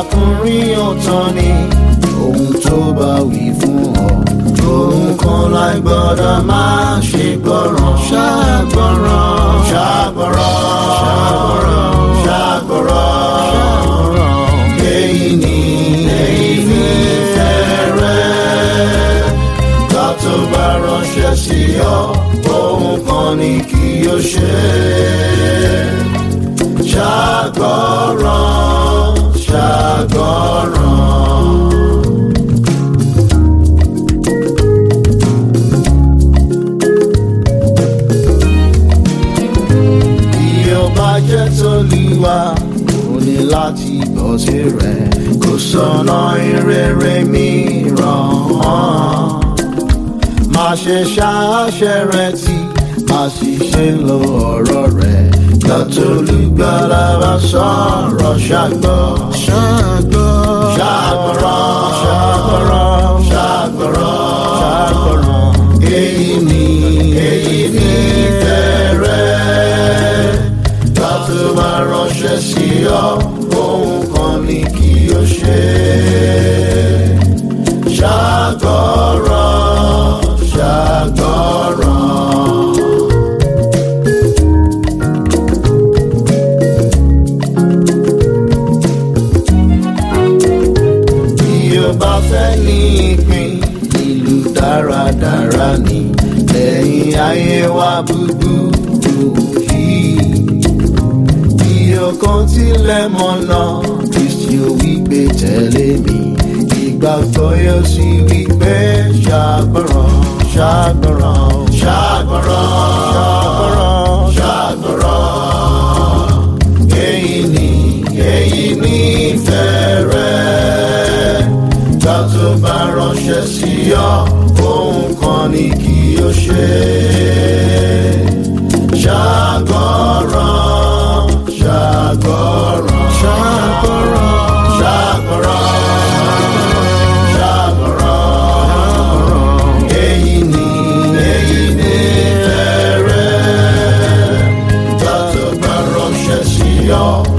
arákùnrin ọ̀tàn ni ohun tó bá wí fún ọ. ohun kan láì gbọ́dọ̀ máa ṣe gbọ́ràn. ṣàgbọ́ràn ṣàgbọ́ràn ṣàgbọ́ràn èyí ni èyí ni fẹ́rẹ́. ká tó bá ránṣẹ́ sí ọ ohun kan ni kí o ṣe. ṣàgbọ́ràn ṣàgbọ́ràn. bí ó bá jẹ́ tolúwa ó ní láti gbọ́ sí rẹ̀ kò sọ̀nà ìrere mìíràn hàn. má ṣe ṣàṣẹ rẹ̀ tí a sì ṣe lo ọ̀rọ̀ rẹ̀ lọ́tọ̀lùgbàlà bá sọ̀rọ̀ ṣàgbọ́. ṣàgbọ́ ṣàgbọ́rọ̀ ṣàgbọ́rọ̀ ṣàgbọ́rọ̀ ṣàgbọ́rọ̀ èyí ni èyí ni fẹ́rẹ́ ká tó máa ránṣẹ́ sí ọ ohun kan ni kí o ṣe. ṣàgbọ́rọ̀ ṣàgbọ́rọ̀. bí o bá fẹ́ ní ìpín ìlú dáradára ní lẹ́yìn ayé wa búburú yìí. bí ọkàn tilẹ̀ mọ̀nà kristi ò wí pé tẹ̀lé mi ìgbàgbọ́ yóò sì wí pé ṣàgbọ́ràn ṣàgbọ́ràn ṣàgbọ́ràn ṣàgbọ́ràn ṣàgbọ́ràn èyí ni èyí ni fẹ́rẹ́ ká tó bá ránṣẹ́ sí ọ ohun kan ni kí o ṣe. ṣàgbọ́ràn ṣàgbọ́ràn ṣàgbọ́ràn ṣàgbọ́ràn ṣàgbọ́ràn èyí ni èyí ni fẹ́rẹ́ ká tó bá ránṣẹ́ sí ọ.